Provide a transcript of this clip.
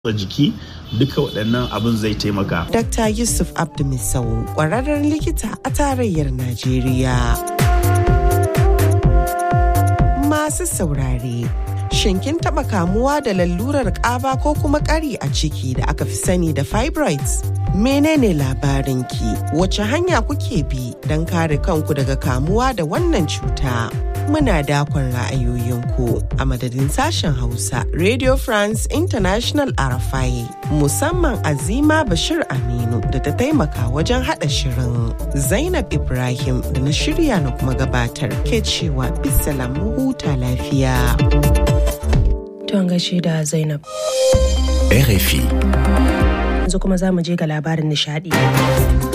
jiki duka waɗannan abin zai taimaka. Dr. Yusuf Abdumisau ƙwararren likita a tarayyar Najeriya. Masu saurare, shin kin taɓa kamuwa da lalurar ƙaba ko kuma ƙari a ciki da aka fi sani da fibroids? Menene labarinki? Wace hanya kuke bi don kare kanku daga kamuwa da wannan cuta? muna dakon ra'ayoyinku a madadin sashen Hausa Radio France International Arafai musamman Azima Bashir Aminu da ta taimaka wajen haɗa shirin. Zainab Ibrahim da na shirya na kuma gabatar ke cewa bisalam huta lafiya. Ton gashi da Zainab. RFI. Yanzu kuma za mu je ga labarin nishadi.